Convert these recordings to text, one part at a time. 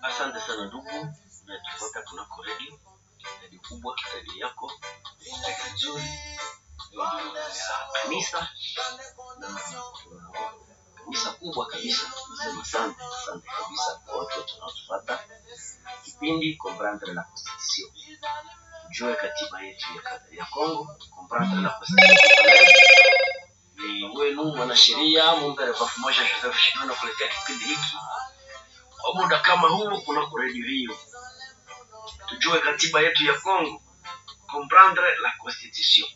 Asante sana ndugu unayetufuata kunako redio redio kubwa, redio yako, redio nzuri, redio ya kanisa na kanisa kubwa kabisa. Nasema asante, asante kabisa kwa watu wote wanaotufuata kipindi Comprendre la Constitution, tujue katiba yetu ya, ya Congo. Comprendre la Constitution congolaise ni wenu mwanasheria Mumbere Bafu Moja Joseph Shimano kuletea kipindi hiki kwa muda kama huu kunako redio hiyo, tujue katiba yetu ya Congo, comprendre la constitution.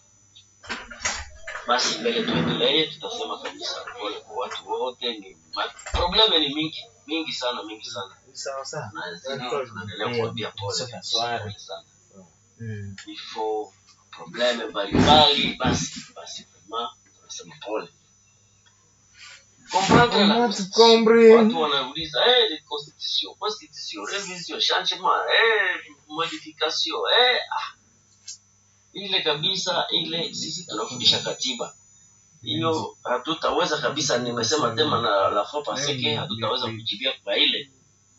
Basi mbele tuendelee, tutasema kabisa pole kwa watu wote. Ni ma- probleme ni mingi mingi sana mingi sana, sawa sawa na zidi tunaendelea kuambia pole kabisa, pole sana Mm. vifo probleme mbalimbali, basi basi vraiment tunasema pole. Comprendre la constitution. Watu wanauliza eh, ni constitution, constitution, revision, changement, eh, modification, eh, ah. Ile kabisa ile sisi tunafundisha katiba. Hiyo hatutaweza kabisa, nimesema tema na la fois passé que hatutaweza kujibia kwa ile.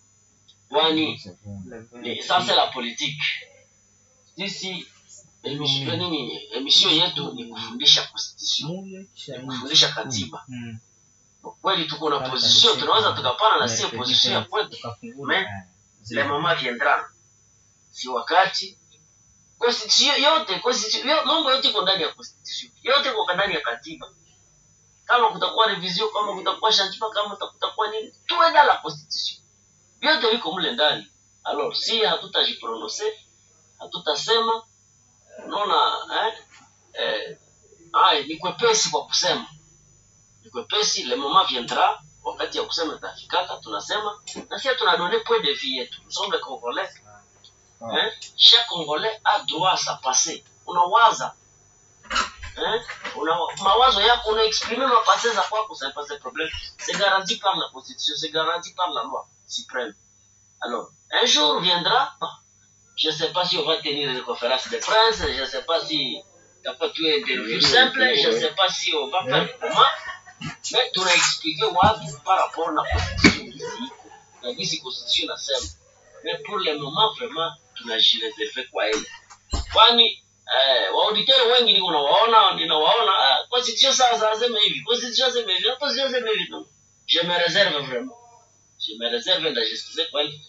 Kwani ni sasa la politique. Sisi emission nini emission yetu ni kufundisha constitution, ni kufundisha katiba. Mm. Kwa kweli tuko na position, tunaweza tukapana na sio position ya kwetu. Mais le moment viendra, si wakati constitution yote constitution yo- mambo yote iko ndani ya constitution, yote iko ndani ya katiba. Kama kutakuwa revision, kama kutakuwa changement, kama kuta- kutakuwa nini, tuwe dans la constitution, vyote viko mle ndani. Alors si hatutajiprononcer, hatutasema, unaona eh, eh, ai ni kwepesi kwa kusema ni kwepesi, le moment viendra, wakati ya kusema itafikaka, tunasema na sisi tunadonne point de vue yetu. Nous sommes les Congolais. Hein? Chaque Congolais a droit à sa passé. Unawaza hein? Una, mawazo yako unaexprimer mapase za kwako, c'est pas un problème. C'est garanti par la Constitution, c'est garanti par la loi suprême. Alors, un jour viendra, bon, je ne sais pas si on va tenir une conférence de presse, je ne sais pas si t'as pas tout interview simple, je ne sais pas si on va faire comment, mais tunaexplique wapi par rapport na constitution gisi iko na gisi constitution nasema, mais pour le moment vraiment tunajireserve kwa ile, kwani eh, waauditeur wengi niko nawaona ninawaona ah, constitution sasa aseme hivi, constitution aseme hivi, constitution aseme hivi, non, je me réserve vraiment, je me réserve ndajisikize kwa ile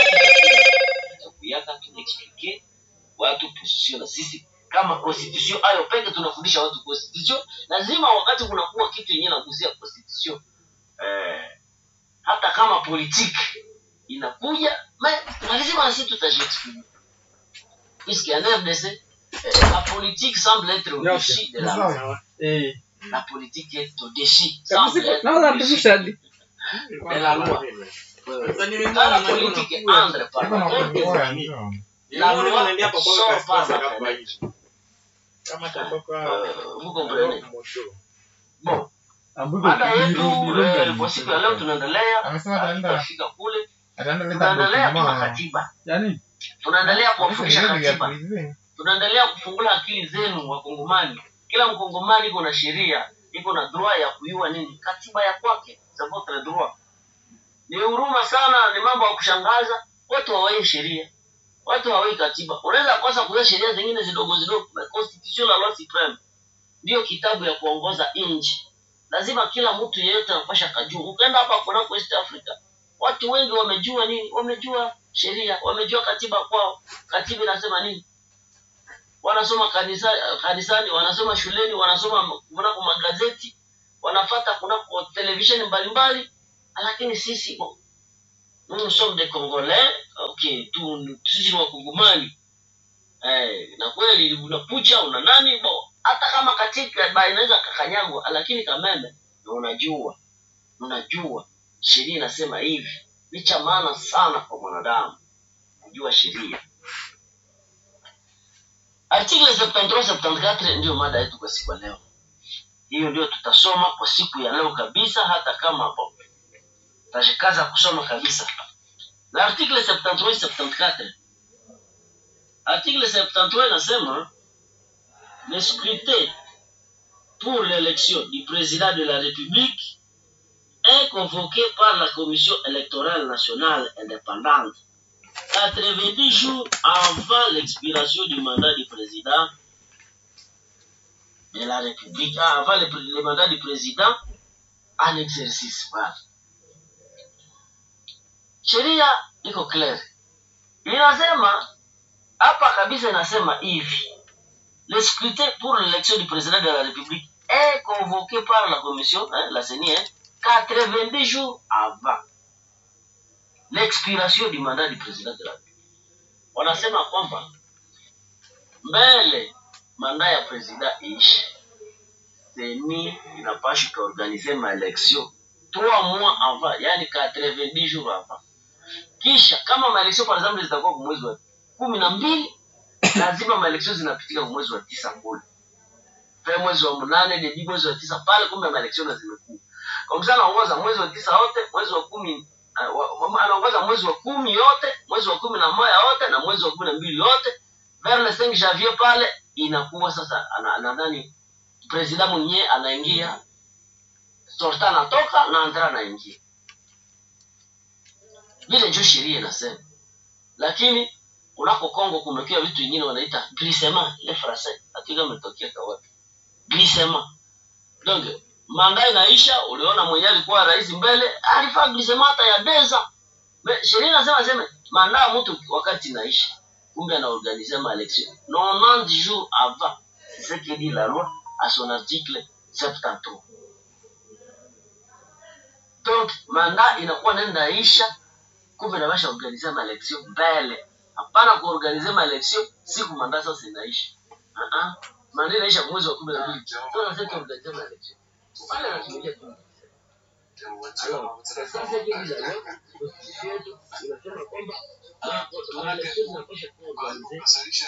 kuyaka tunaexplique watu position na sisi kama constitution ayo peke tunafundisha watu constitution lazima wakati kunakuwa kitu yenyewe nagusia constitution eh, hata kama politique inakuja me- lazima na sisi tutajiexprime puisque en RDC eh, la politique semble être au-dessus de la loi Eh. la politique est au-dessus semble être Naona au-dessus artificial. de la loi Quand la politique entre par la loi, la loi sort par la fenêtre. Euh, vous comprenez bon mada yetu eh, kwa siku ya leo tunaendelea Amesema ataenda tutafika kule ataenda leta tunaendelea tuna document. katiba Yaani tunaendelea kuwafundisha Hizo ndio vya katiba kuizi. tunaendelea kufungula akili zenu wakongomani kila mkongomani iko na sheria iko na droit ya kuyua nini katiba ya kwake c'est votre droit ni huruma sana ni mambo ya kushangaza watu hawai sheria watu hawai katiba unaweza kosa kujua sheria zingine zidogo zidogo na constitution la loi supreme ndio kitabu ya kuongoza nchi lazima kila mtu yeyote anapasha kajua ukaenda hapa kunako east africa watu wengi wamejua nini wamejua sheria wamejua katiba kwao katiba inasema nini wanasoma kanisa, kanisani wanasoma shuleni wanasoma kunako magazeti wanafata kunako televisheni mbalimbali lakini sisi bo, nous sommes des congolais okay tu sisi ni wakongomani eh, na kweli unakucha una nani bo hata kama katika ba inaweza kakanyagwa lakini kameme na unajua unajua sheria inasema hivi ni cha maana sana kwa mwanadamu kujua sheria article 73 74 ndio mada yetu kwa siku ya leo hiyo ndio tutasoma kwa siku ya leo kabisa hata kama bo tajikaza kusoma kabisa na article 73 74 article 73 inasema le scrutin pour l'élection du président de la République est convoqué par la Commission électorale nationale indépendante 90 jours avant l'expiration du mandat du président de la République, ah, avant le, le mandat du président en exercice pale. Sheria iko clear, inasema hapa kabisa, inasema hivi le scrutin pour l'élection du président de la République est convoqué par la commission, hein, la CENI, hein, 90 jours avant l'expiration du mandat du président de la République. Wanasema kwamba mbele manda ya president iishe, CENI inapasha ikaorganize maelection 3 mois avant, yani 90 jours avant. Kisha kama maelection par exemple zitakuwa kwa mwezi wa kumi na mbili lazima maelection zinapitika kwa mwezi wa tisa kule pe mwezi wa mnane debi mwezi wa tisa pale, kumbe maelection na zimekuwa kwa mfano, anaongoza mwezi wa tisa wote, mwezi wa kumi uh, wa- wa- anaongoza mwezi wa kumi yote, mwezi wa kumi na moja yote na mwezi wa kumi na mbili yote, vers le 5 janvier pale inakuwa sasa, ana- nadhani president mwenyewe anaingia, sorta anatoka na andra anaingia, vile ndio sheria inasema, lakini kunako Kongo kumekia vitu vingine wanaita glissement le français, hakika umetokea kwa wapi glissement. Donc manda inaisha, uliona mwenye alikuwa rais mbele alifaa glissement hata ya deza. Me- Sheria inasema sema manda ya mtu wakati inaisha, kumbe anaorganiser ma election 90 jours avant. C'est ce que dit la loi à son article 73. Donc manda inakuwa nenda isha, kumbe nabasha organiser ma election mbele hapana kuorganize maeleksio siku manda sasa inaisha. Ah ah, manda inaisha mwezi wa kumi na mbili. Sasa nasema tuorganize maeleksio pale, anatumilia tu Alors, sasa hivi la leo constitution yetu inasema kwamba ah, maeleksio zinapaswa kuwa organize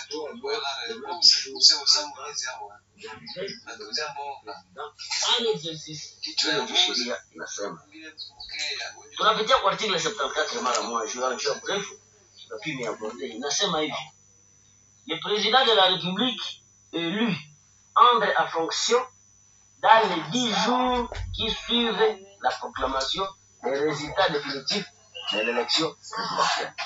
en exercice. Hiyo ndio sheria inasema. Tunapitia kwa article 74 mara moja, juu ya juu ya mrefu lakini ya bonde inasema hivi le président de la république élu entre en fonction dans les dix jours qui suivent la proclamation des résultats définitifs de l'élection présidentielle.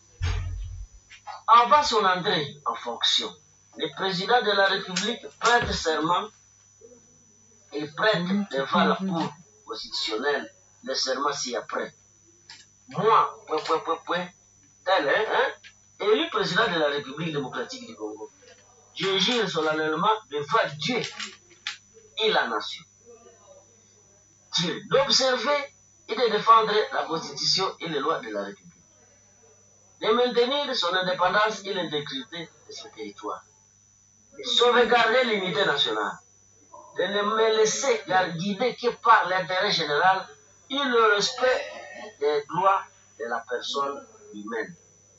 Avant son entrée en fonction, le président de la République prête serment et prête devant la Cour constitutionnelle le serment ci-après. Moi, point, point, point, point, tel, hein, hein, élu président de la République démocratique du Congo, je jure solennellement devant Dieu et la nation. Dieu d'observer et de défendre la Constitution et les lois de la République. De maintenir son indépendance et l'intégrité de son territoire. De sauvegarder l'unité nationale. De ne me laisser guider que par l'intérêt général et le respect des droits de la personne humaine.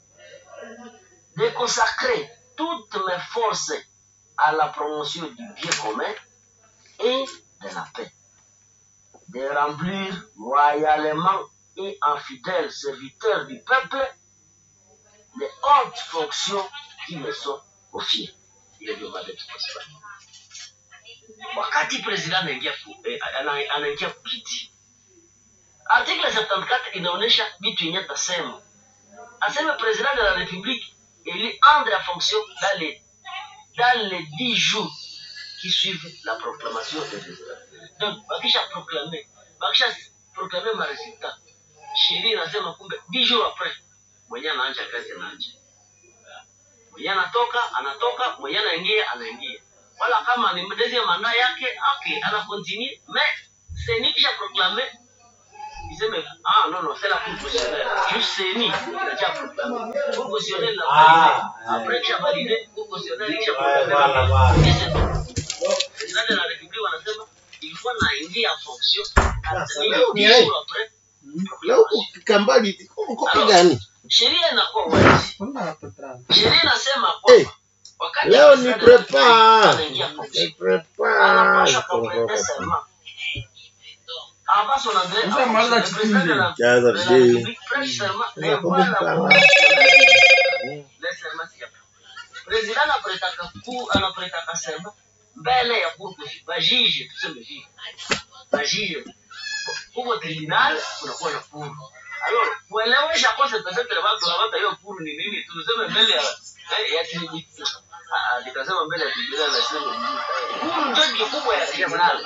De consacrer toutes mes forces à la promotion du bien commun et de la paix. De remplir loyalement et en fidèle serviteur du peuple les hautes fonctions qui me sont confiées. Hiyo ndio mada tutasema. Wakati president anaingia ku- eh, ana- anaingia kiti, article 74 inaonyesha vitu yenye tasema aseme président de la République élu entre en fonction dans les, dans les 10 jours qui suivent la proclamation des résultats. Donc, bakisha proclamer, bakisha proclamer ma résultat. Sheria inasema kumbe 10 jours après mwenye anaanja kazi anaanja. Mwenye anatoka anatoka, mwenye anaingia anaingia. Wala kama ni mdezi manda yake, okay, ana continue, mais c'est ni kisha proclamer iseme ah non non c'est la cour constitutionnelle juste CENI inacha proclamer cour constitutionnelle la Ah, validé après kisha validé cour constitutionnelle kisha Ouais, voilà, proclamer voilà. Et c'est tout. président de la république wanasema il faut naingia en fonction Sasa, Ni leo ni dix aje? jours après leo ukifika mbali kopi gani sheria inakuwa wazi sheria inasema Eh, kwamba wakati leo ni president de la République prepare anaingia en fonction Ni prepare anapaswa kuprêter serment avant son entrée en fonction, le président de la Jaza de la vizuri. République prête serment Sasa devant la kumbuka. Cour constitutionnelle. Le serment si hapa. President anapretaka ku anapretaka serment mbele ya cour constitutionnelle. Bajije tuseme hivi. Bajije huko tribunal kunakuwa na puru alors kuelewesha kose pesetre watu hawata hiyo puru ni nini tuseme mbele ya eh, ya tribunal Ah, ah, nikasema mbele ya tribunal na sema puru ndio kikubwa ya tribunal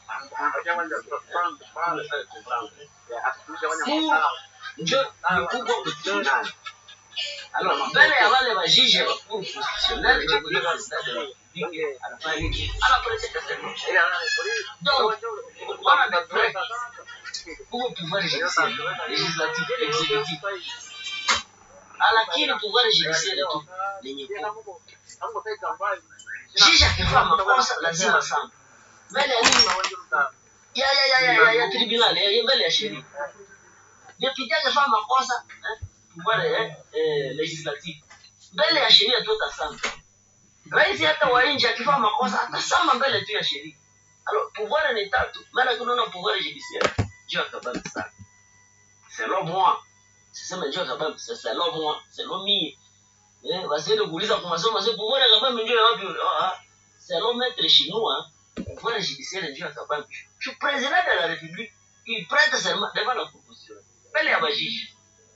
puru ndio kikubwa kwa tribunal alors mbele ya wale wajije wa puru constitutionnel ndio kutoka president de la République anafanya nini anapresenta serment donc wana de près huko pouvoir judiciaire législatif exécutif lakini pouvoir judiciaire tu lenye ku jiji akifanya makosa lazima sana mbele ya nini ya ya ya ya ya, ya tribunal ya, ya mbele ya sheria député akifanya makosa eh, pouvoir eh, eh, législatif mbele ya sheria tu atasama rais hata wa nje akifanya makosa atasama mbele tu ya sheria alors pouvoir ni tatu maana kunaona pouvoir judiciaire Dieu akabambi sana selon moi siseme Dieu akabambi c'est selon moi selon mie eh wasiende kuuliza kwa masomo sasa pouvoir akabambi ndio ya wapi ah ah. selon maître chinois pouvoir judiciaire Dieu akabambi je suis président de la république il prête serment devant la proposition mbele ya bajiji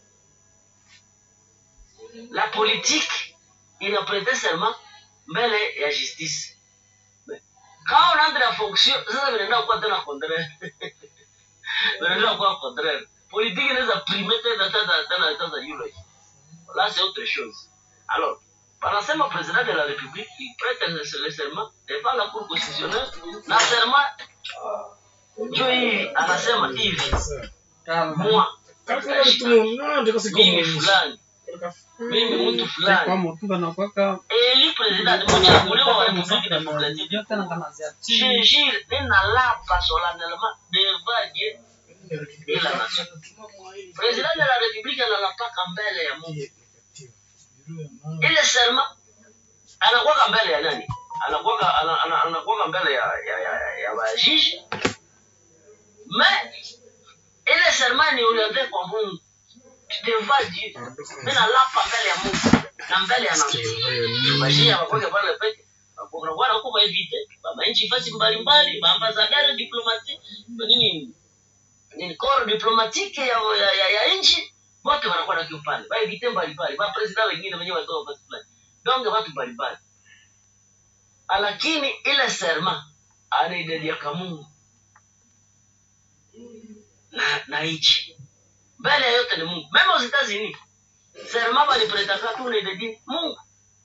la politique inaprete serment mbele ya justice kama unaanza na fonction sasa vinaenda kuwa tena contraire vinaenda kuwa contraire politique inaweza primer tena tena tena tena yule là c'est autre chose alors panasema président de la république il prête le le serment devant la cour constitutionnelle na serment ndio hii anasema hivi moi mimi fulani mimi mtu fulani eli president mchaguliwa wa republique démocratique je jure ninalapa solennellement devant Dieu et la nation président de la république analapaka mbele ya Mungu ile serma anakuwaka mbele ya nani anakuwaka ana- ana- anakuwaka mbele ya ya ya, ya wajiji mais ile serma ni orienté kwa Mungu devant Dieu ninalapa mbele ya Mungu na mbele ya nation bashia wakweke pale peke kunakuwa na kuba evite manchi fasi mbalimbali maambassadeur diplomatique nini nini corps diplomatique ya ya, ya, ya nchi wote wanakuwa na kiupande ba evite mbalimbali ba president wengine wenyewe watoa fasi fulani donc watu mbalimbali lakini ile serma anaidedia kwa Mungu na na nchi mbele ya yote ni Mungu mema usitazini serma balipretaka tu unaidedia Mungu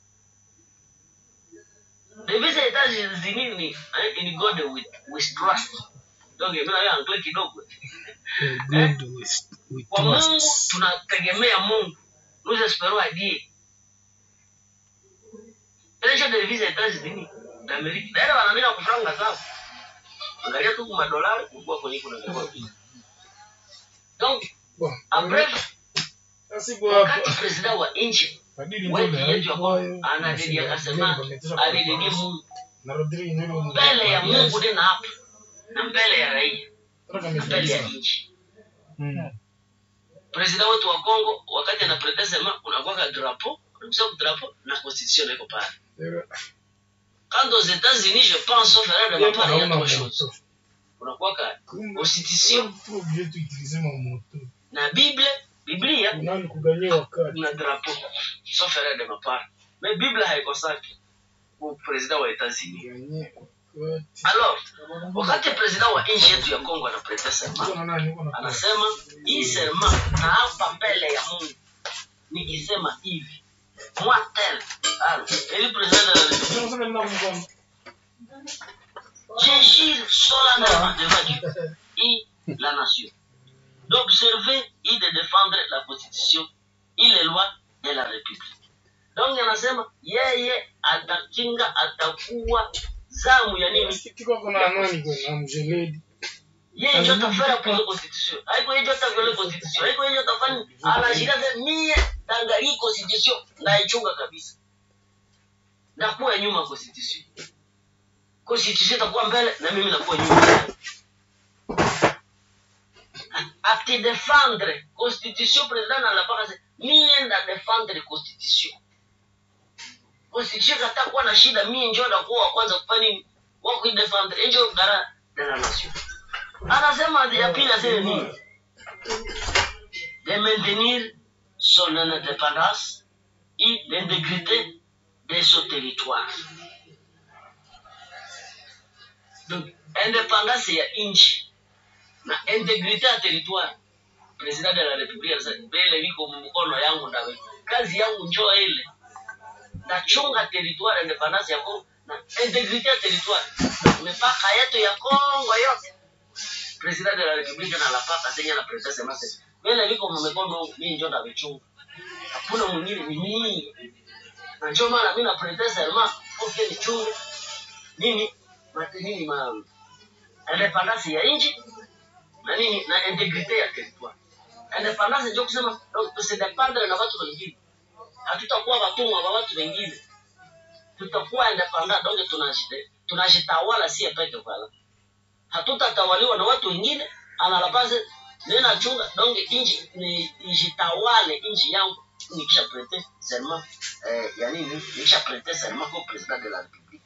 devise États-Unis ni eh, in God with, with trust. Donc mimi na angle kidogo. Kwa Mungu tunategemea Mungu. Nous espérons à Dieu. Ile cha devise États-Unis d'Amérique. Ndio wanaandika kufranga sawa. Angalia tu kwa dolari kubwa kwenye kuna kwa. Donc après wakati president wa nchi wetu yetu ya Kongo anadedia akasema alidedia Mungu mbele ya Mungu tena hapa na mbele ya raia na mbele ya nchi. President wetu wa Kongo wakati anaprete sema unakuwa drapeau, unakuwa drapeau na constitution iko pale. Quand aux États-Unis, je pense sauf erreur de ma part, il y a trois choses. Unakuwa ka constitution na Bible, Biblia na drapeau sauf erreur de ma part. Mais Bible haikosaki kwa president wa États-Unis. Alors, wakati president wa nchi yetu ya Kongo anaprete sema anasema hii serma naapa mbele ya Mungu nikisema hivi moi tel alors eli president de la République je jure solennellement devant Dieu et la nation d'observer et de défendre la constitution et les lois de la République. Donc anasema yeye atakinga, atakuwa zamu ya nini? yeye ndio atafanya kwa constitution haiko yeye ndio atavyola constitution haiko yeye ndio atafanya anashika mie tanga hii constitution naichunga kabisa na kuwa nyuma constitution constitution itakuwa mbele na mimi nakuwa nyuma ati défendre constitution president anapaka sasa mie nda défendre constitution constitution kata kuwa na shida mie ndio ndakuwa wa kwanza kufanya nini wa kuidefendre ndio gara de la nation anasema ya pili aseme nini de maintenir son indépendance et l'intégrité de son territoire donc indépendance ya nchi na integrite ya territoire president de la republique anasema mbele viko mkono yangu ndawe kazi yangu njoo ile nachunga territoire independance ya Kongo na integrite ya territoire mipaka yetu ya Kongo yote president de la republique na lapaka senya na president semase mbele viko mkono mimi njoo ndawechunga hakuna mwingine ni mimi na njoo maana mimi na president sema okay nichunge nini mate nini ma independance ya nchi na nini na integrite ya territoire independance ndio kusema donc tusidependre na watu wengine hatutakuwa watumwa wa watu wengine tutakuwa independent donc tunajite tunajitawala sie peke pala hatutatawaliwa na watu wengine analapase nena chunga donc inji ni ijitawale inji yangu nikisha prete serment eh, ya nini nikisha prete serment comme président de la république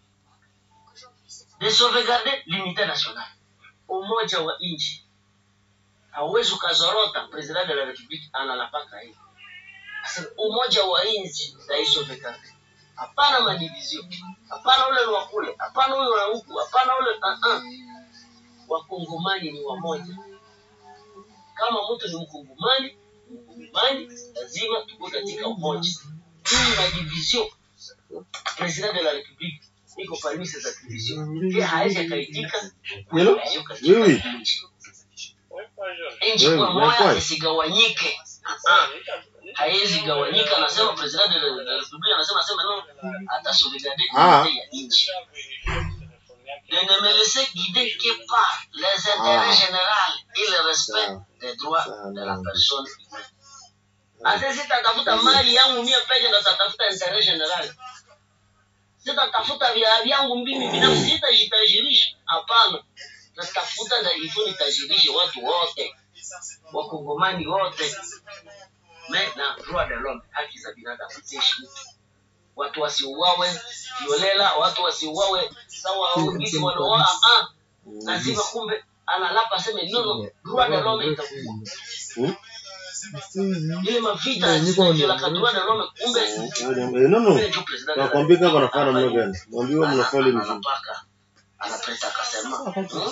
de sauvegarder l'unité nationale umoja wa nchi hauwezi ukazorota president de la republique analapaka hivi Sasa umoja wa nchi taisovekate hapana madivizio hapana ule ni wa kule hapana ule wa huku hapana ule uh -uh. wakongomani ni wamoja kama mtu ni mkongomani mkongomani lazima tuko katika umoja hii madivizio president de la republique iko parmi ces activisions pia hawezi akaitika Hello? division katika Oui, nchi nchi Oui, kwa moya likewise. isigawanyike Ah, haiwezi gawanyika anasema president de la de la republique anasema sema no hata sauvegarder Ah. unité ya nchi de ne me laisser guider que par les intérêts Ah. généraux et le respect Sawa. des droits Sawa, de la naam. personne humaine hata sitatafuta mali yangu mie peke ndo tatafuta interet general sitatafuta vya vyangu mimi binafsi sitajitajirisha hapana natafuta na ifo nitajirishe watu wote wakongomani wote me na droit de l'homme haki za binadamu ziheshimiwe watu wasiuawe kiolela watu wasiuawe sawa wengine wanaoa ah lazima kumbe analapa aseme nono droit de l'homme itakuwa Hmm? ile mavita zinajolaka droit de l'homme kumbe Eh, no, no. kumbe ndio president Nakwambia kama wanafanya namna gani. Mwambie wewe mnafanya vizuri. anapaka anapreta akasema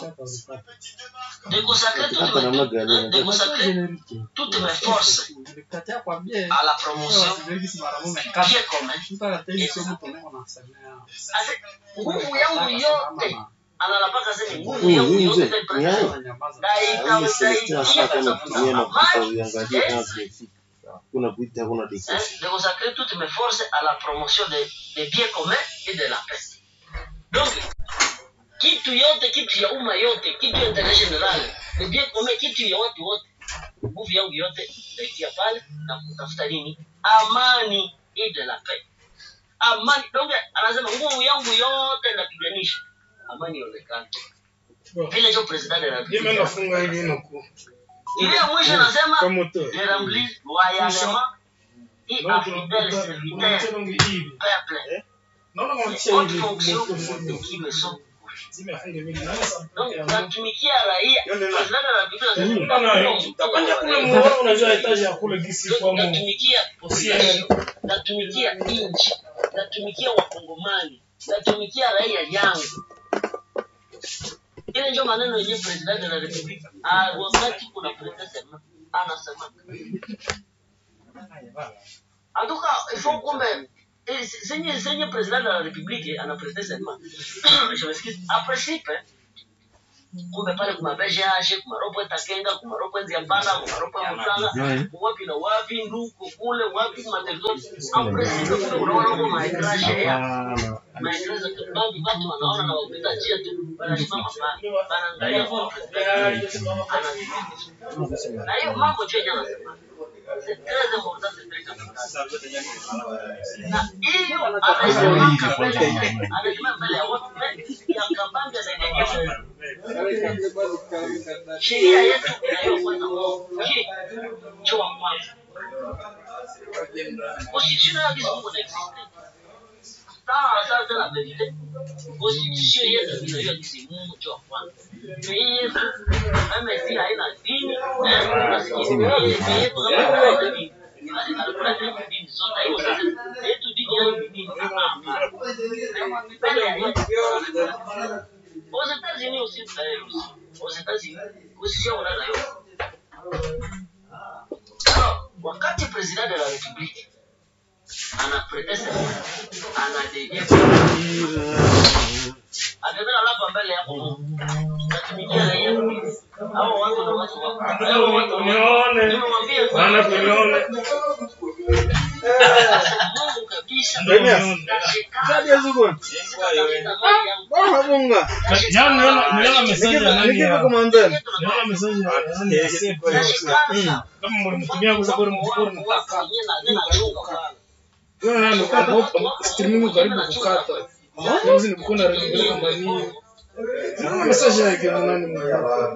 de consacrer Hapa namna toutes mes gani? de consacrer toutes mes forces à la promotion bien commun Ase, nguvu yangu yote analapaka sema nguvu Huyu yangu huyu yote mzee. Ni nitaipeleka haya. Hii Celestin anataka kama kutumia mafuta amani uiangalie kama vimefika. Hakuna kuita, hakuna hein, discussion. de consacrer toutes mes forces à la promotion des des biens communs et de la paix. Donc, kitu yote, kitu ya umma yote, kitu ya intérêt général, les biens communs, kitu ya watu wote, nguvu yangu yote nitaitia pale na kutafuta nini? Amani et de la paix. Amani, donc anasema nguvu yangu yote napiganisha amani ionekane. Vile ndio president de la Mimi République. nafunga hili nuku. Ile ya mwisho anasema Kwa moto. de remplir loyalement et à fidèle serviteur peuple Naona les mwanachia hautes hivi fonctions moto qui me sont Zimefunga hivi. donc natumikia raia Yonde na- president de la République anasema Bana, utapanda kule muona unajua etaji ya kule gisi kwa mu. natumikia population natumikia nchi natumikia wakongomani natumikia raia yangu ile ndio maneno yenyewe president de la republique ah, wakati kuna president sema anasema en tout cas il faut kumbe eh, senye senye president de la republique ana president sema je m'excuse a principe kumbe pale kuma BGH kuma ropo takenga kuma ropo nziambala kuma ropo mutanga wapi na wapi nduko kule wapi kuma territory en principe kumbe unaona huko maegrage ya maegrage kabambi watu wanaona na wapita njia tu wanasimama pale wanaangalia kwa president anatumia na hiyo mambo tu yenyewe anasema c'est très important c'est très important na hiyo anasimama mbele anasimama mbele ya watu ya kabambi anaendelea sheria yetu inayofuata je chua kwanza constitution ya kizungu na existe sawa sawa tena verite constitution yetu tunajua kisi Mungu ndio wa kwanza hii Yesu kama si haina dini eh tunasikia hii yetu kama haina dini Alikuwa tena dini zote hiyo sasa yetu dini yangu ni dini mbele ya Yesu aux États-Unis aussi d'ailleurs aussi aux États-Unis constitution wanayo alors wakati président de la République anaprete serment anadege atembea labda mbele yako tatumikia raia hao watu na watu wako hao watu Unione. nimemwambia Bwana kunione. Mungu kabisa Ndio unione. Sadia zugo. Bwana bunga. Jana niliona niliona message ya nani Nikiwa ya kumwambia. niliona message ya nani ya Sepo. Kama mlimtumia kwa sababu mchukua nataka. Wewe nani kwa streaming karibu kukata. Hizi ni kuna redio kama ni. Message yake na nani mmoja.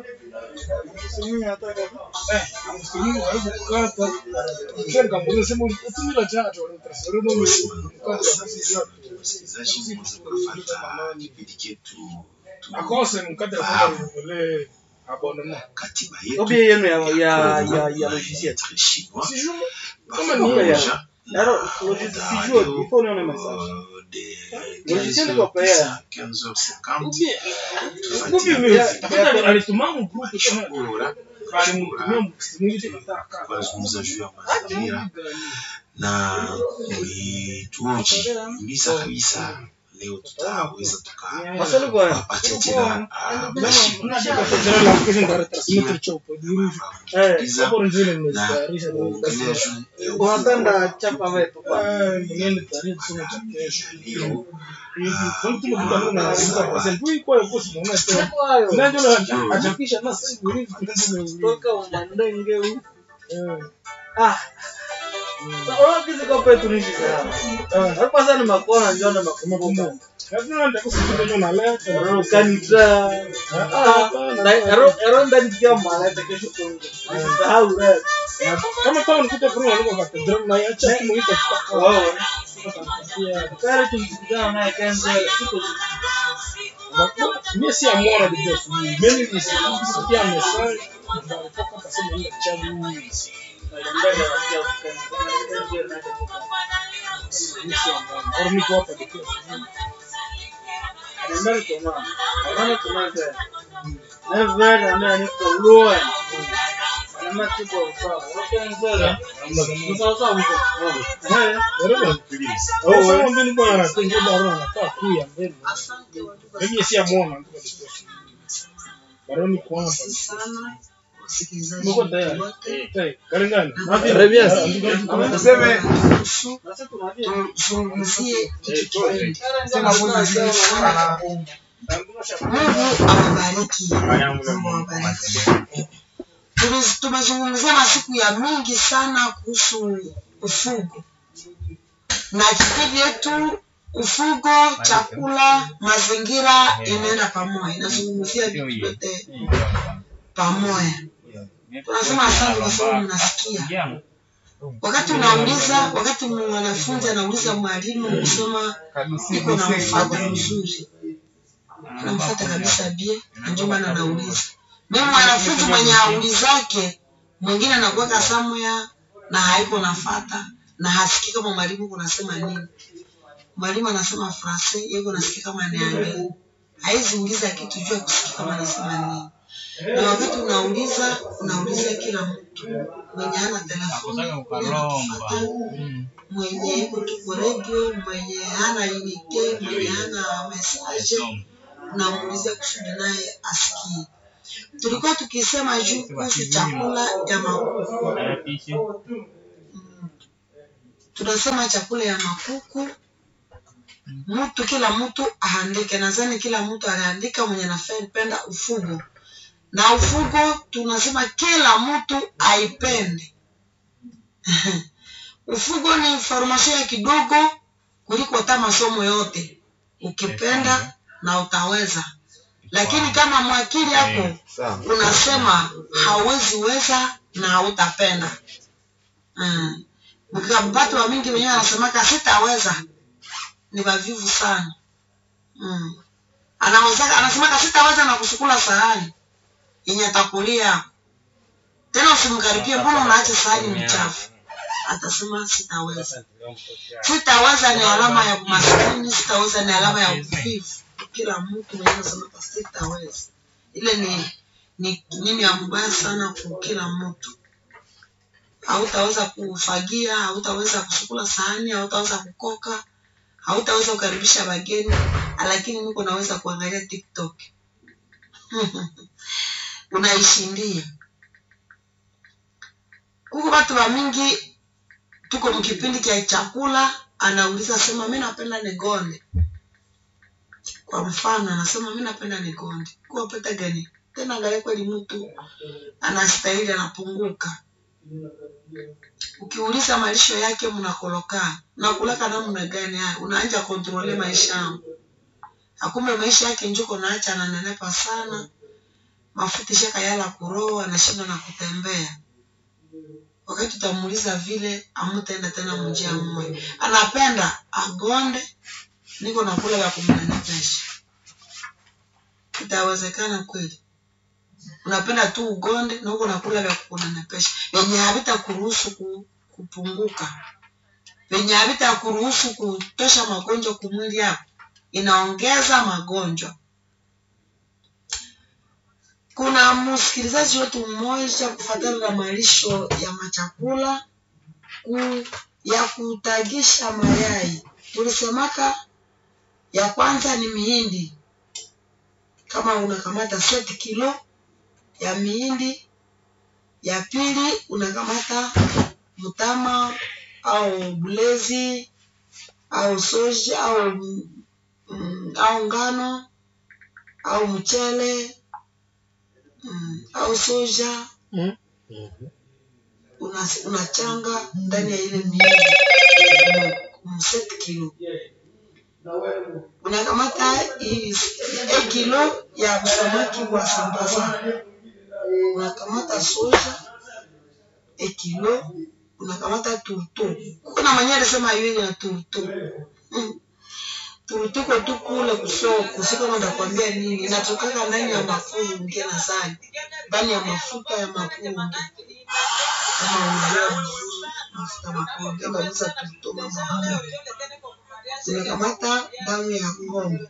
Eh, streaming karibu kukata. Kisha nikamwambia sema utumila tatu walitrasfer ndio mkata sisi yote. wasikilizaji mweza kufuata kipindi chetu tu Akose mkata kwa vile abonnement. katiba Obie yetu yenu ya ya ya ya logiciel. très chinois Sijui Parce kama que ni ya- déjà, Alors, logiciel sijui, il faut nione message. euh, des Logiciel 15 iko paya. heures, 15h50 Ubi tafuta alituma mgrupu kama kushukura alimtumia msimiti nataka. kuzungumza juu ya mazingira na mlituoji kabisa kabisa leo tutaweza Maswali kwa tukawapatia tena ah, majibu Tunataka kujana la kesho ndio transmit chopo juu. eh kuuliza Hapo ndio na nimestarisha kuongelea juu ya unapenda chapa wetu kwa. Ah, mwenyewe tarehe tusome cha kesho. leo Hivi kwa mtu mkutano na sasa kwa sababu iko kwa kosi muone tena. Kwayo. Na ndio achapisha na sasa hivi hivi Toka umandenge huu. Eh. Ah. Sasa kizi kwa petu ni sana. Hapa sana makona njoo na makumbuka. Lazima ndio kusikia na leo. Ero kanitra. Ah, na ero ero ndani kia mala kesho kungo. Sahau rap. Kama kama nikuta kwa nini kwa katedral na acha kumuita kitaka. Wao. Kare tumsikizana naye kanza siku Mimi si amora de Deus. Mimi nilisikia message ndio alitoka kasema ile chaji huyu. Au niko hapa de Deus. Au sasa mbele bwana anatenga barua anakaa tu ya mbele. Mimi si amora ndio de Deus. Baroni kwa hapa. Mko tayari? Tayari. Kalingana. Rebias. Tuseme tuzungumzie kitu kimoja. Mungu awabariki. Mungu awabariki. Tume- Tumezungumzia masiku ya mingi sana kuhusu ufugo na kipindi yetu ufugo, chakula, mazingira inaenda pamoja, inazungumzia vitu vyote pamoja. Tunasema asante kwa sababu mnasikia. Wakati unauliza, wakati mwanafunzi anauliza mwalimu kusema iko na mfata mzuri, anamfata kabisa bie, na ndio maana anauliza. Mimi mwanafunzi mwenye aulizake, mwingine anakuweka somewhere na haiko nafata na hasikii kama mwalimu kunasema nini. Mwalimu anasema frase, yeye nasikia kama aniambia. Haizi uliza kitu juu ya kusikia kama anasema nini. Na wakati unauliza, unauliza kila mtu mwenye hana telefoni, mwenye anakufuata, mwenye iko tu kwa radio, mwenye hana unite, mwenye hana message, unamuulizia kusudi naye asikie. Tulikuwa tukisema juu kuhusu chakula ya makuku. Mm. Tunasema chakula ya makuku mtu kila mtu aandike. Nadhani kila mtu anaandika mwenye anapenda ufugo, na ufugo tunasema kila mtu aipende. ufugo ni information ya kidogo kuliko hata masomo yote, ukipenda na utaweza. Lakini kama mwakili yako unasema hauwezi weza na hautapenda mm. Mkabati wa mingi wenyewe anasemaka sitaweza ni wavivu sana mm. anaweza anasema sitaweza na kusukula sahani yenye atakulia tena usimkaribie mbona unaacha sahani mchafu atasema sitaweza sitaweza ni alama ya umaskini sitaweza ni alama ya uvivu kila mtu mwenyewe anasema sitaweza ile ni ni nini ya mbaya sana kwa kila mtu hautaweza kufagia hautaweza kusukula sahani hautaweza kukoka hautaweza kukaribisha wageni lakini niko naweza kuangalia tiktok unaishindia huku watu wa mingi tuko mkipindi cha chakula anauliza sema mi napenda nigonde kwa mfano anasema mi napenda nigonde kuwa peta gani tena angalia kweli mtu anastahili anapunguka ukiuliza malisho yake mnakoloka nakulaka namna gani haya unaanja kontrole maisha yangu akumbe maisha yake njuko naacha ananenepa sana mafuta shaka yala kuroa anashinda na kutembea wakati tutamuuliza vile amutaenda tena mjia mmoja anapenda agonde niko nakula ya kumnenepesha itawezekana kweli unapenda tu ugonde na huko nakula vya kunenepesha venye havita kuruhusu ku, kupunguka venye havita kuruhusu kutosha magonjwa kumwili yako inaongeza magonjwa kuna msikilizaji wetu mmoja kufatana na malisho ya machakula ku, ya kutagisha mayai tulisemaka ya kwanza ni mihindi kama unakamata seti kilo ya mihindi ya pili unakamata mtama au bulezi au soja au mm, au ngano au mchele mm, au soja Mm. una- unachanga ndani ya ile mihindi mseti kilo unakamata hii hii kilo ya samaki wa sambaza unakamata soja e kilo unakamata turto kuna mwenye alisema hiyo ya turto mm. turto kwa tu kule kusoko siko nitakwambia nini inatokaka ndani ya mafunge na zani ndani ya mafuta ya mapunge kama unajua vizuri mafuta mapunge ndio unaweza turto mama tunakamata damu ya ng'ombe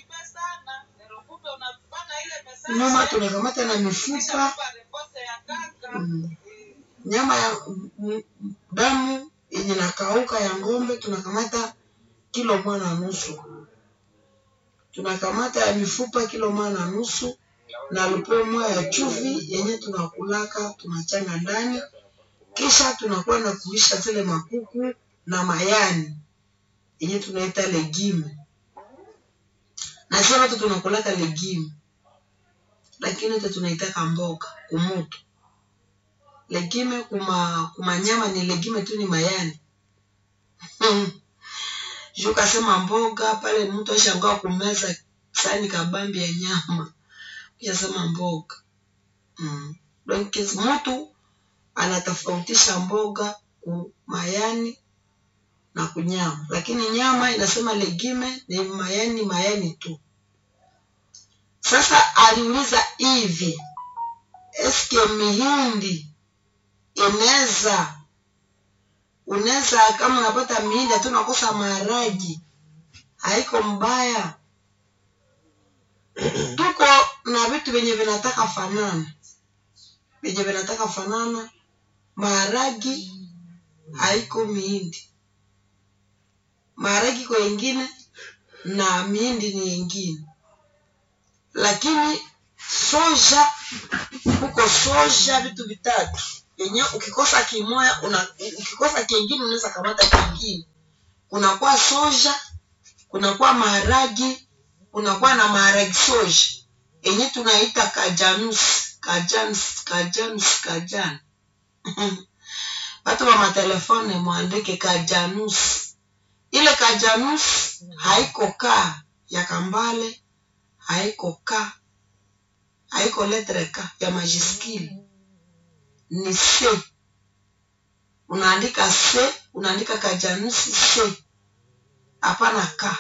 nyuma tunakamata na mifupa mm, nyama ya mm, mm, damu yenye nakauka ya ng'ombe tunakamata kilo moja na nusu tunakamata ya mifupa kilo moja na nusu na lupo moja ya chuvi yenye tunakulaka tunachanga ndani kisha tunakuwa na kuisha zile makuku na mayani yenye tunaita legime na sio watu tunakulaka legime lakini wote tunaitaka mboga kumutu legime kuma kuma nyama ni legime tu ni mayani juu kasema mboga pale mtu ashangaa kumeza sani kabambi ya nyama kishasema mboga mm. donc mtu anatofautisha mboga kumayani na kunyama lakini nyama inasema legime ni mayani mayani tu sasa aliuliza hivi eske mihindi inaweza unaweza kama unapata mihindi hatu unakosa maharagi haiko mbaya tuko na vitu vyenye vinataka fanana vyenye vinataka fanana maharagi haiko mihindi maharagi kwa ingine na mihindi ni ingine lakini soja huko soja vitu vitatu yenye ukikosa kimoya una, ukikosa kingine unaweza kamata kingine kunakuwa soja kunakuwa maharagi kunakuwa na maharagi soja yenye tunaita kajanus kajanus kajanus kajan watu wa matelefone mwandike kajanus ile kajanus haiko ka ya kambale haiko ka haiko letre ka ya majiskili ni c unaandika c unaandika kajanusi c hapana ka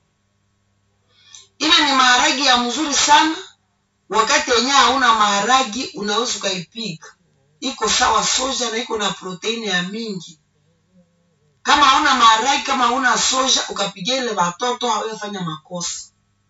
ile ni maharagi ya mzuri sana wakati yenyewe hauna maharagi unaweza ukaipika iko sawa soja na iko na proteini ya mingi kama hauna maharagi kama hauna soja ukapigia ile watoto hawefanya makosa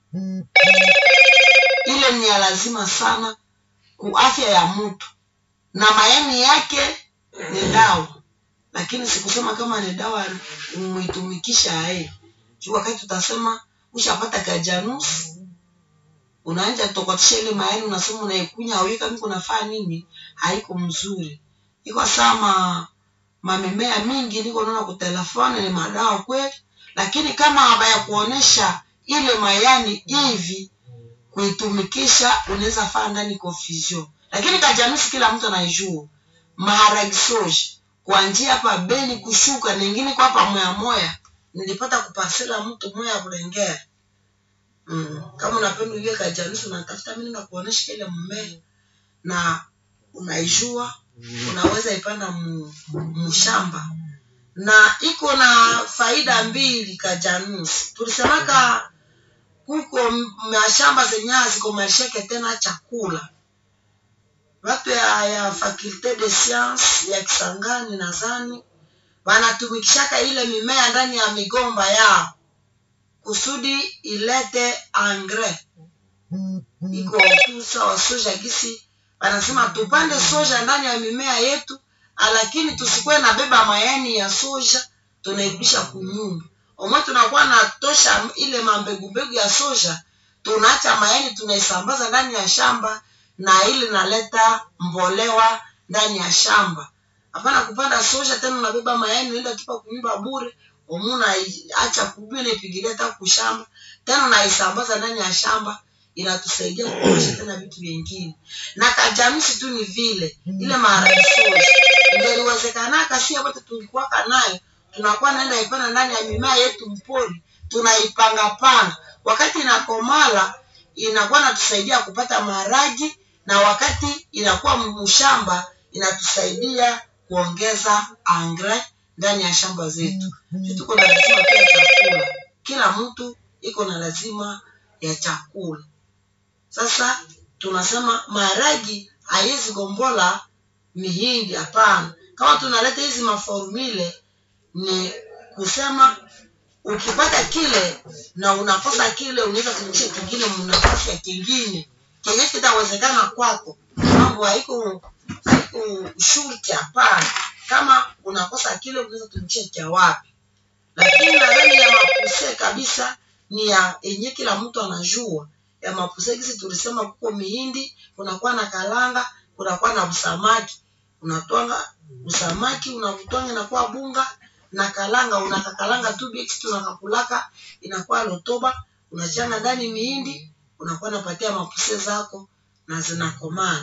ile ni ya lazima sana ku afya ya mtu na mayani yake ni dawa lakini sikusema kama ni dawa umeitumikisha ae juu wakati utasema ushapata kajanusi unaanja tokotisha ile mayani unasema unaikunya awika miko nafaa nini haiko mzuri iko sama mamemea mingi niko naona kutelefoni ni madawa kweli lakini kama habaya kuonesha ile mayani hivi kuitumikisha unaweza faa ndani confusion lakini kajanusi kila mtu anaijua maharagi soji kuanjia hapa beni kushuka ningine kwa hapa moya moya nilipata kupasela mtu moya kulengea mm. kama unapenda ujue kajanusi unatafuta mimi nakuonesha ile mmea na unaijua unaweza ipanda mshamba na iko na faida mbili kajanusi tulisemaka kuko mashamba zenye ziko masheke tena chakula watu ya, ya faculte de science ya Kisangani nadhani wanatumikishaka ile mimea ndani ya migomba yao kusudi ilete engrais iko tu sawa soja gisi wanasema tupande soja ndani ya mimea yetu lakini tusikuwe na beba mayani ya soja tunaibisha kunyumba omwe tunakuwa natosha ile mambegumbegu ya soja tunaacha mayani tunaisambaza ndani ya shamba na ile naleta mbolewa ndani ya shamba hapana kupanda soja tena unabeba mayani unaenda tupa kunyumba bure omuna acha kubia ipigilia hata kushamba tena unaisambaza ndani ya shamba inatusaidia kuosha tena vitu vingine na kajamisi tu ni vile ile maharagi soja ingeliwezekanaka si wote tulikuwaka nayo tunakuwa naenda ipanda ndani ya mimea yetu mpori tunaipangapanga wakati inakomala inakuwa natusaidia kupata maharagi na wakati inakuwa mshamba inatusaidia kuongeza engrais ndani ya shamba zetu tuko na lazima pia chakula kila mtu iko na lazima ya chakula sasa tunasema maharagi haiwezi gombola mihindi hapana kama tunaleta hizi maformule ni kusema ukipata kile na unakosa kile unaweza kumisha kingine mnafasi ya kingine kenye kitawezekana kwako mambo haiko haiko shurti hapana kama unakosa kile unaweza tumisha cha wapi lakini nadhani ya mapuse kabisa ni ya yenye kila mtu anajua ya mapuse kisi tulisema kuko mihindi kunakuwa na kalanga kunakuwa na usamaki unatwanga usamaki unavutwanga inakuwa bunga na kalanga unakakalanga tu bix tunakakulaka inakuwa lotoba unachanga ndani mihindi unakuwa napatia mapuse zako na zinakomana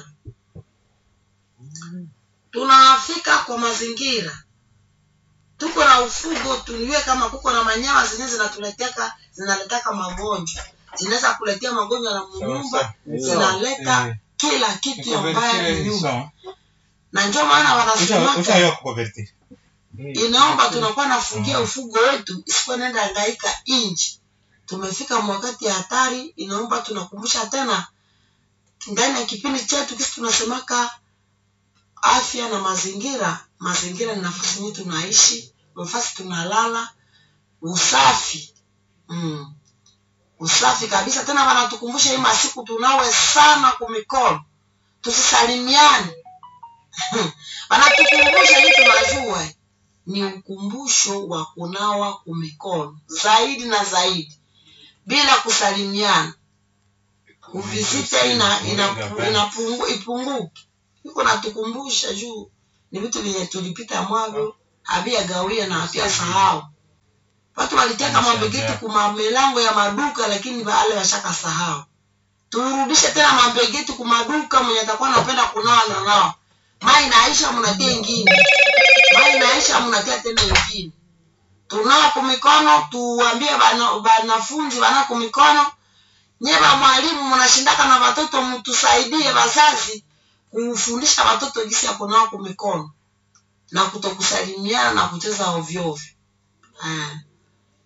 tunafika kwa mazingira tuko na ufugo tuniwe kama kuko na manyama zenyewe zinatuleteka zinaletaka magonjwa zinaweza kuletea magonjwa na mnyumba zinaleta kila kitu ambayo ni nyumba na ndio maana wanasemaka inaomba tunakuwa nafungia ufugo wetu isikuwa nenda angaika inji tumefika mwakati ya hatari inaomba tunakumbusha tena ndani ya kipindi chetu kisi tunasemaka afya na mazingira mazingira ni nafasi yenyewe tunaishi nafasi tunalala usafi mm. usafi kabisa tena wanatukumbusha hii masiku tunawe sana kumikono tusisalimiane wanatukumbusha hii tunajua ni ukumbusho wa kunawa kumikono zaidi na zaidi bila kusalimiana uvisite ina, ina, ina pungu, ipunguke iko natukumbusha juu ni vitu vyenye tulipita mwavyo havia gawia na havia sahau watu waliteka mabegeti kuma milango ya maduka lakini wale washaka sahau turudishe tena mabegeti kumaduka mwenye atakuwa anapenda kunawa na nao mai naisha mnatia ingine mai naisha mnatia tena ingine tunao kumikono tuambie wanafunzi wana kumikono nyeba mwalimu mnashindaka na watoto mtusaidie wazazi kufundisha watoto jinsi ya kunawa kumikono na kutokusalimiana na kucheza ovyo ovyo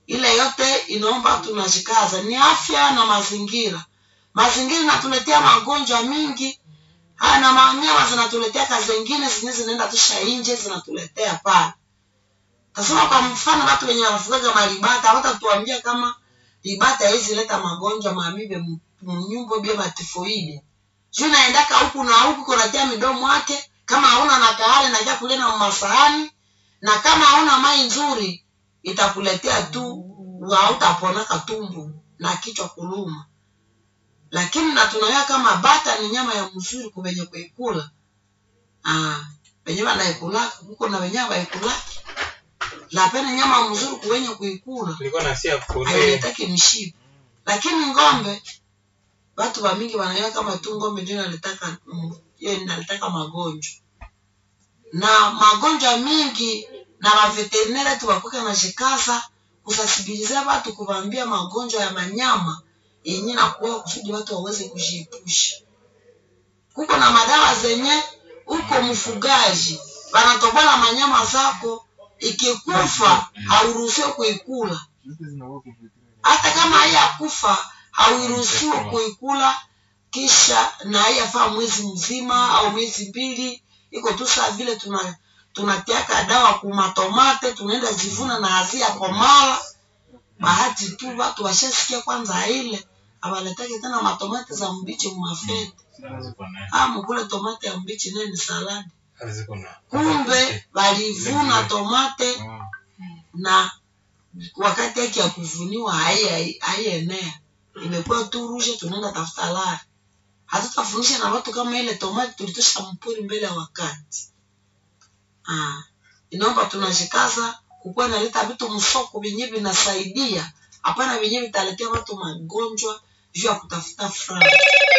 ile yote inaomba tunajikaza ni afya na mazingira mazingira inatuletea magonjwa mingi haya na manyama zinatuletea kazi zingine zenyewe zinaenda tusha nje zinatuletea pale tasema kwa mfano watu wenye wanafugaga maribata hawatatuambia kama ribata haizi leta magonjwa mamibe mnyumbo bia matifoidi juu naendaka huku na huku kunatia midomo yake kama hauna na kahale nakia kulena masahani na kama hauna mai nzuri itakuletea tu hautaponaka tumbu na kichwa kuluma lakini na tunaona kama bata ni nyama ya mzuri kuvenye kuikula ah wenye wanaikulaka huko na wenyewe waikulaki lapena nyama mzuri kuwenye kuikula Nilikuwa nasia kukolea. hailetaki mshipa lakini ng'ombe watu wa mingi wanaiona kama tu ng'ombe ndio inalitaka mm, hiyo inalitaka magonjwa na magonjwa mingi na maveterineri tu wakuka na shikasa kusasibiliza watu kuwaambia magonjwa ya manyama yenye nakuwa kusudi watu waweze kujiepusha kuko na madawa zenye uko mfugaji wanatobola manyama zako ikikufa hauruhusiwe kuikula hata kama haiyakufa hauruhusiwe kuikula kisha na haiyafaa mwezi mzima au miezi mbili iko tu saa vile tuna tunatiaka dawa kumatomate tunaenda zivuna na hazia komala bahati tu watu washasikia kwanza ile awaletake tena matomate za mbichi mumafete ah mukule tomate ya mbichi naye ni saladi kumbe walivuna tomate na wakati yake ya kuvuniwa hai- haienea imekuwa tu rushe tunaenda tafuta lari hatutafundisha na watu kama ile tomati tulitosha mpuri mbele ya wakati ah. inaomba tunashikaza kukuwa naleta vitu msoko vyenye vinasaidia hapana vyenye vitaletea watu magonjwa juu ya kutafuta franga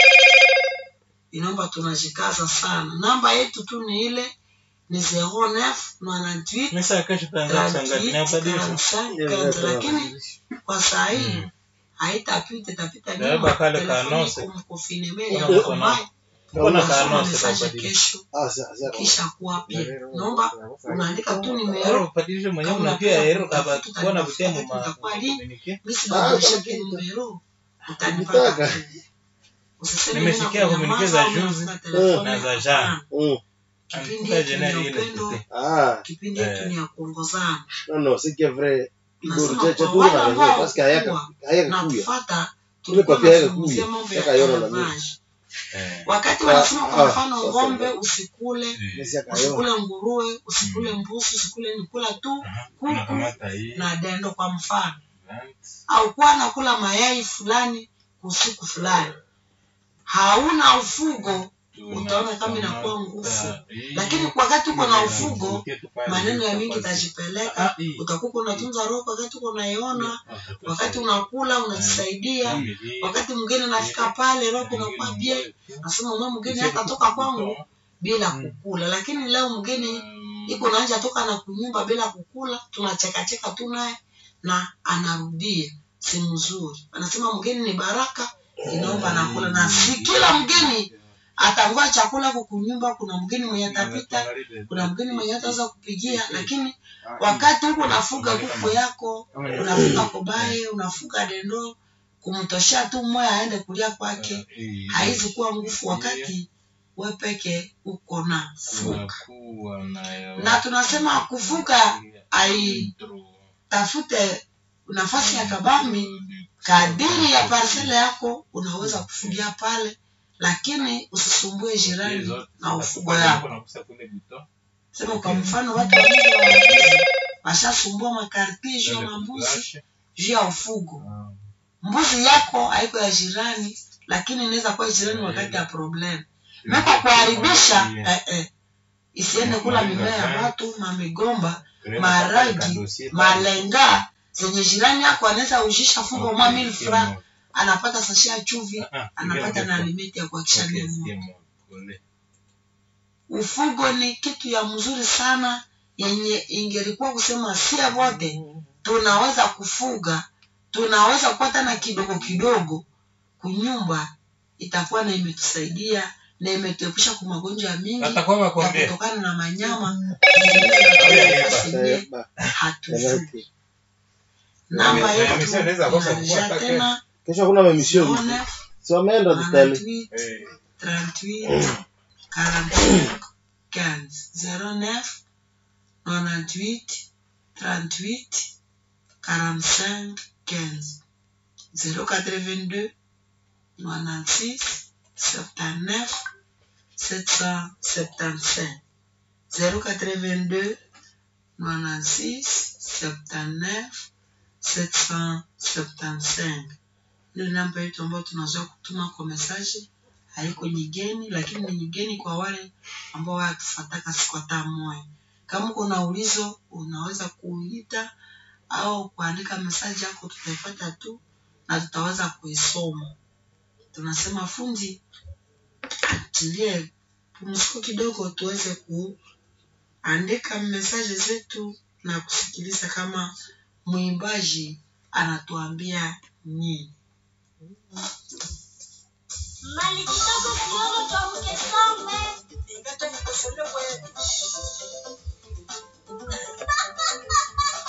inaomba tunashikaza sana namba yetu tu ni ile ni 09 98 Mesa ya kesho tutaanza kushangazi. Inabadilisha. 45, lakini kwa saa hii haitapita itapita Beba nyuma. kale Telefoni kanose. iko mkofinemeli ya Kuna mkomae. Kuna Unasoma kanose message tutabadilisha. kesho kisha kuwapia naomba unaandika tu nimero Ubadilishe mwenyewe Kama unapia unataka hero kutafuta kaba kuwa na taarifa butemu ma itakuwa lini? communique. mimi sibadilisha nimero utanipata Ukitaka. usiseme Nimesikia mimi communique nakunyamaza, za juzi unafuta telefoni na za yako. jana. Mm. Kipindi Antuka yetu ni ya jeneri ile upendo, tete. Ah, kipindi yetu Eh. ni ya kuongozana non, non, c'est que vrai. Igor, Nasema cha- cha kwa tu wale na ambao raison, parce que hayaka kuwa hayaka na kuya. kufata Ile tulikuwa papia yake tunazungumzia kuya. mambo ya Yaka yona na élevage. Eh. wakati Ah, wanasema kwa ah, mfano sasa ng'ombe ndio. usikule Mesi akayona. usikule nguruwe usikule mbuzi usikule nikula tu Aha. kuku Unakamata hii. na dendo kwa mfano Plant. au kuwa nakula mayai fulani usiku fulani hauna ufugo utaona kama inakuwa nguvu lakini wakati uko na ufugo maneno ya mingi tajipeleka utakuwa unatunza roho wakati uko unaiona wakati unakula unajisaidia wakati mwingine nafika pale roho unakuwa bie nasema mwe mgeni hatatoka kwangu bila kukula lakini leo mgeni iko nanja toka na kunyumba bila kukula tunachekacheka tu naye na anarudia si mzuri anasema mgeni ni baraka inaomba anakula na si kila mgeni atangoa chakula huko kunyumba kuna mgeni mwenye atapita kuna mgeni mwenye ataweza kupigia lakini wakati huko unafuga kuku yako unafuga kobaye unafuga dendo kumtoshea tu mmoja aende kulia kwake haizi kuwa nguvu wakati we peke uko na fuga na tunasema kufuga aitafute nafasi ya kabambi kadiri ya parsele yako unaweza kufugia pale lakini usisumbue jirani na ufugo yako sema kwa mfano watu wawili wa mbuzi washasumbua makarti juu ya mambuzi juu ya ufugo mbuzi yako haiko ya jirani lakini inaweza kuwa jirani wakati ya problem meko kuharibisha eh, eh, isiende kula mimea ya watu mamigomba maragi malenga zenye jirani yako anaweza ujisha fungo mwa mil franc anapata sashi ya chuvi anapata na alimeti ya kuakisha nemo ufugo ni kitu ya mzuri sana yenye ingelikuwa kusema sia wote tunaweza kufuga tunaweza kupata na kidogo kidogo kunyumba itakuwa na imetusaidia na imetuepusha kwa magonjwa ya mingi Atakuwa ya makwambia. kutokana na manyama Eh, yenye ba- hatujui Exactly. namba Na yetu emission inaweza kosa inarudia kufuata tena kesho kuna emission 09 si wameenda tutali 98 38 45 15 09 98 38 45 15 082 96 79 775 082 96 79 775 ile namba yetu ambayo tunazoea kutuma kwa mesaji haiko nyigeni, lakini ni nyigeni kwa wale ambao wayatufataka siku hata moja. Kama uko na ulizo, unaweza kuita au kuandika mesaji yako, tutaipata tu na tutaweza kuisoma. Tunasema fundi atilie pumziko kidogo, tuweze kuandika mesaji zetu na kusikiliza kama mwimbaji anatuambia nini. Mali kidogo kidogo tuamke some.